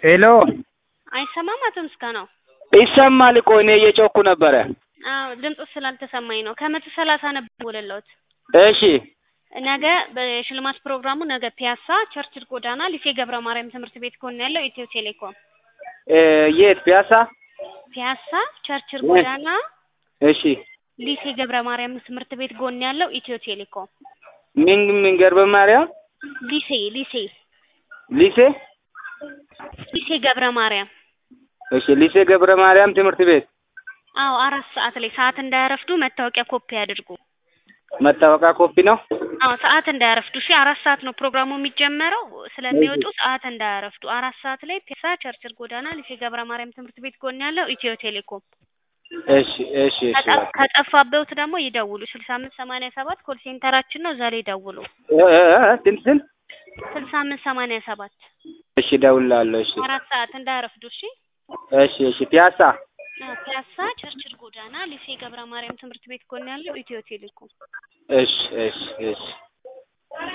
ሄሎ አይሰማም አቶ ምስጋናው? ይሰማል እኮ እኔ እየጮኩ ነበረ። አዎ ድምፁ ስላልተሰማኝ ነው። ከመቶ ሰላሳ ነበር ወለለውት እሺ ነገ በሽልማት ፕሮግራሙ ነገ ፒያሳ ቸርችል ጎዳና ሊሴ ገብረ ማርያም ትምህርት ቤት ጎን ያለው ኢትዮ ቴሌኮም እ የት ፒያሳ? ፒያሳ ቸርችል ጎዳና እሺ ሊሴ ገብረ ማርያም ትምህርት ቤት ጎን ያለው ኢትዮ ቴሌኮም ምን ምን ገብረ ማርያም ሊሴ ሊሴ ሊሴ ሊሴ ገብረ ማርያም እሺ ሊሴ ገብረ ማርያም ትምህርት ቤት አዎ አራት ሰዓት ላይ ሰዓት እንዳያረፍዱ መታወቂያ ኮፒ ያድርጉ። መታወቂያ ኮፒ ነው። አዎ ሰዓት እንዳያረፍዱ። እሺ አራት ሰዓት ነው ፕሮግራሙ የሚጀመረው። ስለሚወጡ ሰዓት እንዳያረፍዱ። አራት ሰዓት ላይ ፒያሳ ቸርችል ጎዳና ሊሴ ገብረ ማርያም ትምህርት ቤት ጎን ያለው ኢትዮ ቴሌኮም። እሺ እሺ እሺ ከጠ- ከጠፋበት ደግሞ ይደውሉ። ስልሳ አምስት ሰማንያ ሰባት ኮል ሴንተራችን ነው። እዛ ላይ ይደውሉ። እ እ እ ስንት ስንት? ስልሳ አምስት ሰማንያ ሰባት እሺ እደውልልሃለሁ። እሺ አራት ሰዓት እንዳያረፍዱ። እሺ እሺ እሺ ፒያሳ አዎ፣ ፒያሳ ቸርችል ጎዳና ሊሴ ገብረ ማርያም ትምህርት ቤት ጎን ያለው ኢትዮ ቴሌኮም። እሺ እሺ እሺ